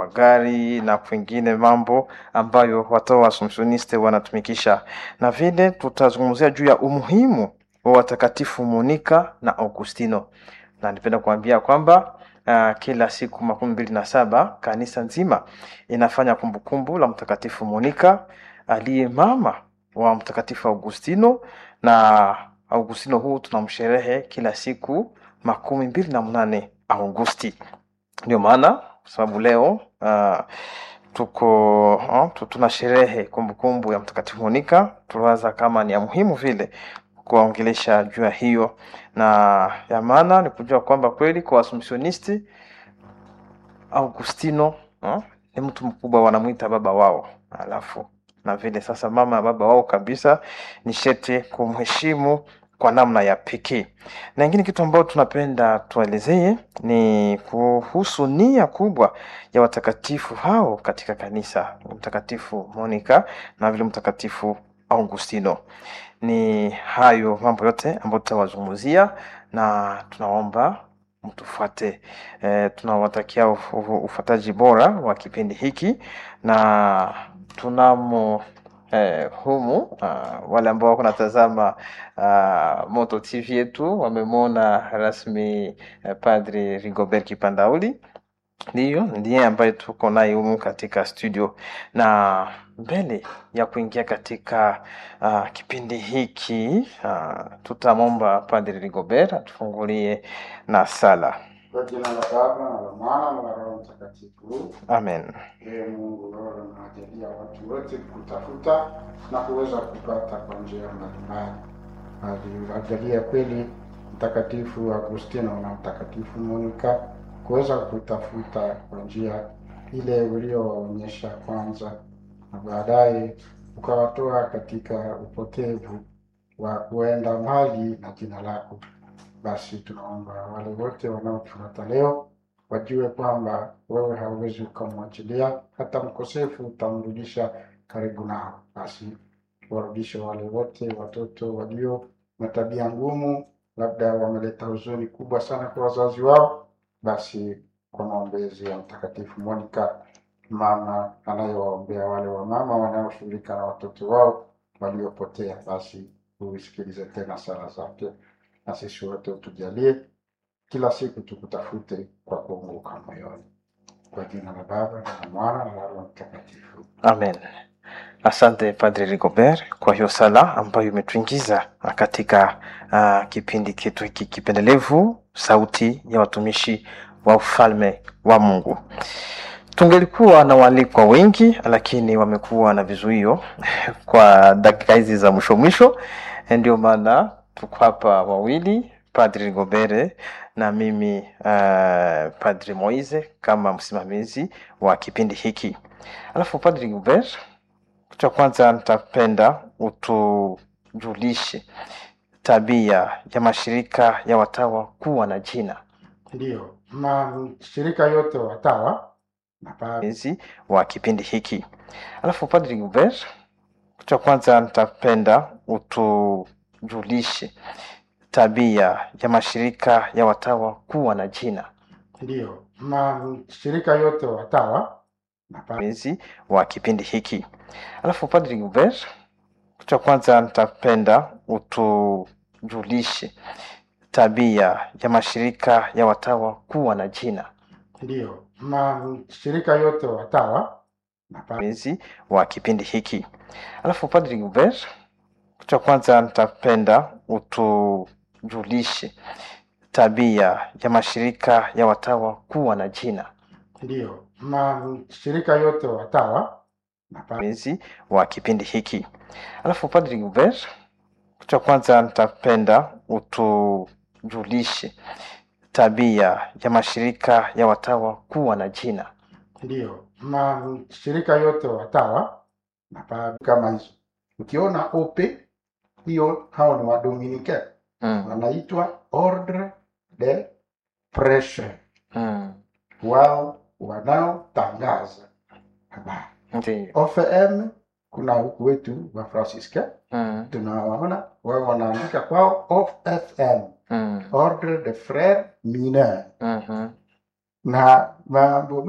wa gari na kwingine mambo ambayo watawa wa Assumptioniste wanatumikisha, na vile tutazungumzia juu ya umuhimu wa watakatifu Monica na Augustino, na nipenda kuambia kwamba uh, kila siku makumi mbili na saba kanisa nzima inafanya kumbukumbu la mtakatifu Monica aliye mama wa mtakatifu Augustino, na Augustino huu tunamsherehe kila siku makumi mbili na mnane Augusti. Ndio maana kwa sababu leo uh, tuko uh, tu- tuna sherehe kumbukumbu ya mtakatifu Monica, tuliwaza kama ni ya muhimu vile kuwaongelesha juu ya hiyo, na ya maana ni kujua kwamba kweli kwa Assumptionisti Augustino uh, ni mtu mkubwa, wanamwita baba wao, alafu na vile sasa mama ya baba wao kabisa, ni shete kumheshimu kwa namna ya pekee. Na ingine kitu ambayo tunapenda tuelezee ni kuhusu nia kubwa ya watakatifu hao katika kanisa, mtakatifu Monica na vile mtakatifu Augustino. Ni hayo mambo yote ambayo tutawazungumzia na tunaomba mtufuate. E, tunawatakia uf- uf- ufuataji bora wa kipindi hiki na tunamo eh, humu uh, wale ambao wako natazama uh, Moto TV yetu wamemwona rasmi eh, Padri Rigobert Kipandauli ndiyo ndiye ambaye tuko naye humu katika studio, na mbele ya kuingia katika uh, kipindi hiki uh, tutamwomba Padri Rigobert atufungulie na sala. Kwa jina la Baba na la Mwana na la Roho Mtakatifu. Amen. Ee Mungu, wewe unawajalia watu wote kutafuta na kuweza kupata kwa njia mbalimbali. Aliwajalia kweli Mtakatifu Agustino na Mtakatifu Monica kuweza kutafuta kwa njia ile uliowaonyesha kwanza, na baadaye ukawatoa katika upotevu wa kuenda mbali na jina lako. Basi tunaomba wale wote wanaotufuata leo wajue kwamba wewe hauwezi ukamwachilia, hata mkosefu utamrudisha karibu nao. Basi warudishe wale wote watoto walio na tabia ngumu, labda wameleta huzuni kubwa sana kwa wazazi wao. Basi kwa maombezi ya Mtakatifu Monica, mama anayewaombea wale wamama wanaoshughulika na watoto wao waliopotea, basi uisikilize tena sala zake, na sisi wote utujalie kila siku tukutafute kwa kuunguka moyoni. Kwa jina la Baba na la Mwana na la Roho Mtakatifu. Amen. Asante Padre Rigobert kwa hiyo sala ambayo imetuingiza katika uh, kipindi chetu hiki kipendelevu, sauti ya watumishi wa ufalme wa Mungu. Tungelikuwa na waalikwa wengi, lakini wamekuwa na vizuio kwa dakika hizi za mwisho mwisho, ndio maana tuko hapa wawili, Padre Rigobert na mimi uh, Padre Moise kama msimamizi wa kipindi hiki. Alafu Padre Rigobert, kitu cha kwanza nitapenda utujulishe tabia ya mashirika ya watawa kuwa na jina Ndiyo, mashirika yote watawa na pa- mezi wa kipindi hiki. Alafu Padre Rigobert, kitu cha kwanza nitapenda utujulishe tabia ya mashirika ya watawa kuwa na jina ndiyo, mashirika yote watawa na pa- mezi wa kipindi hiki. Alafu Padre Rigobert, kitu cha kwanza nitapenda utujulishe tabia ya mashirika ya watawa kuwa na jina ndiyo, mashirika yote watawa na pa- mezi wa kipindi hiki. Alafu Padre Rigobert, kitu cha kwanza nitapenda utujulishe tabia ya mashirika ya watawa kuwa na jina ndiyo, mashirika yote watawa na pa- mezi wa kipindi hiki. Alafu Padre Rigobert, kitu cha kwanza nitapenda utujulishe tabia ya mashirika ya watawa kuwa na jina ndiyo, mashirika yote watawa na pa- kama hizo. Ukiona ope hiyo, hao ni wadominike mm. wanaitwa ordre de prêche, mm. wao wanaotangaza habari. Ndiyo. OFM kuna huku wetu wa Francisca mm. tunawaona wao wanaandika kwao OFM, mm. ordre de frères mineurs, mhm. na mambo